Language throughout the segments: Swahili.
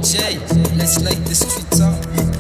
DJ, let's light the streets up.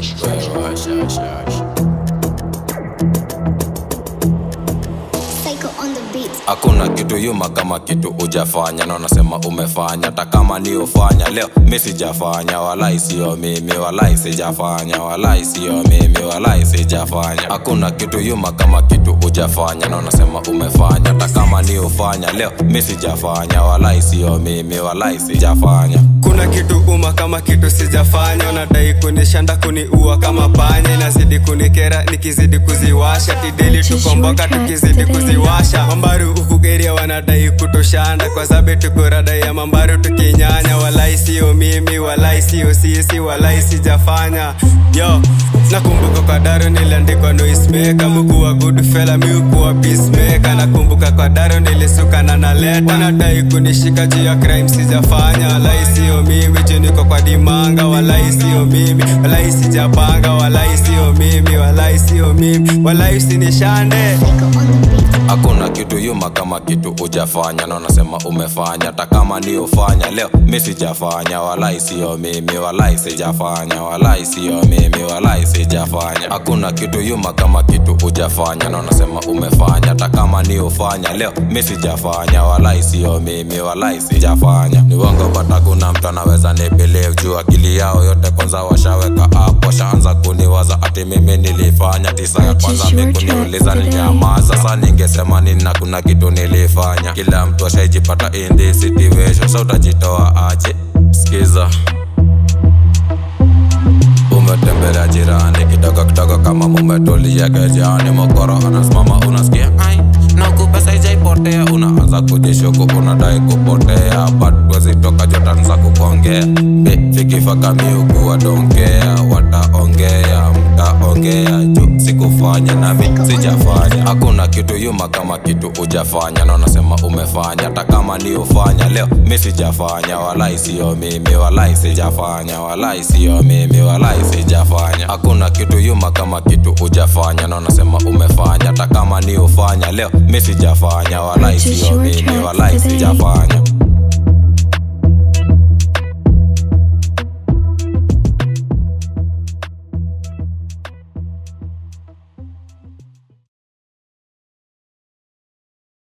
Psycho on the beat. hakuna kitu yuma kama kitu ujafanya na unasema umefanya hata kama ni ufanya leo mi sijafanya walai sio mimi walai sijafanya walai sio mimi walai sijafanya hakuna kitu yuma kama kitu ujafanya na unasema umefanya hata kama ni ufanya leo mi sijafanya walai sio mimi walai sijafanya kuna kitu uma kama kitu sijafanya unadai kunishanda kuniua kama panya inazidi kunikera nikizidi kuziwasha tideli tukomboka tukizidi kuziwasha mambaru ukugeria wanadai kutoshanda kwa sabe tuko rada ya mambaru tukinyanya walai sio mimi walai sio sisi walai sijafanya yo nakumbuka kwa daro niliandikwa noismaker mukuwa good fella miukuwa peacemaker nakumbuka kwa daro nilisuka na naleta wanadai kunishika juu ya crime sijafanya walai sio mimi juu niko kwa dimanga walai sio mimi walai sijapanga walai sio mimi walai sio mimi walai usinishande Psycho on the beat. hakuna kitu yuma kama kitu ujafanya na unasema umefanya hata kama ni ufanya leo mi sijafanya walai sio mimi walai sijafanya walai sio mimi walai sijafanya hakuna kitu yuma kama kitu ujafanya na unasema umefanya hata kama ni ufanya leo mi sijafanya walai sio mimi walai sijafanya ni wango bata kuna mtu anaweza nibelieve juu akili yao yote kwanza washaweka up washaanza kuniwaza ati mimi nilifanya tisa ya kwanza Purchase your mikuniuliza tracks today. ninyama sasa ningesema nini na kuna kitu nilifanya kila mtu ashaijipata in this situation sa utajitoa aje skiza umetembelea jirani kidogo kidogo kama mumetulia kejani mokoro anasimama unasikia ai naku pesa ijaipotea unaanza kujishuku unadai kupotea but wezitoka jotanza kukuongea fikifaka miukuwa donkea wataongea mtaongea juu sikufanya nami sijafanya hakuna kitu yuma kama kitu ujafanya na unasema umefanya hata kama ni ufanya leo mi sijafanya walai sio mimi walai sijafanya walai sio mimi walai sijafanya hakuna kitu yuma kama kitu ujafanya na unasema umefanya hata kama ni ufanya leo mi sijafanya walai Purchase sio your mimi tracks walai today. sijafanya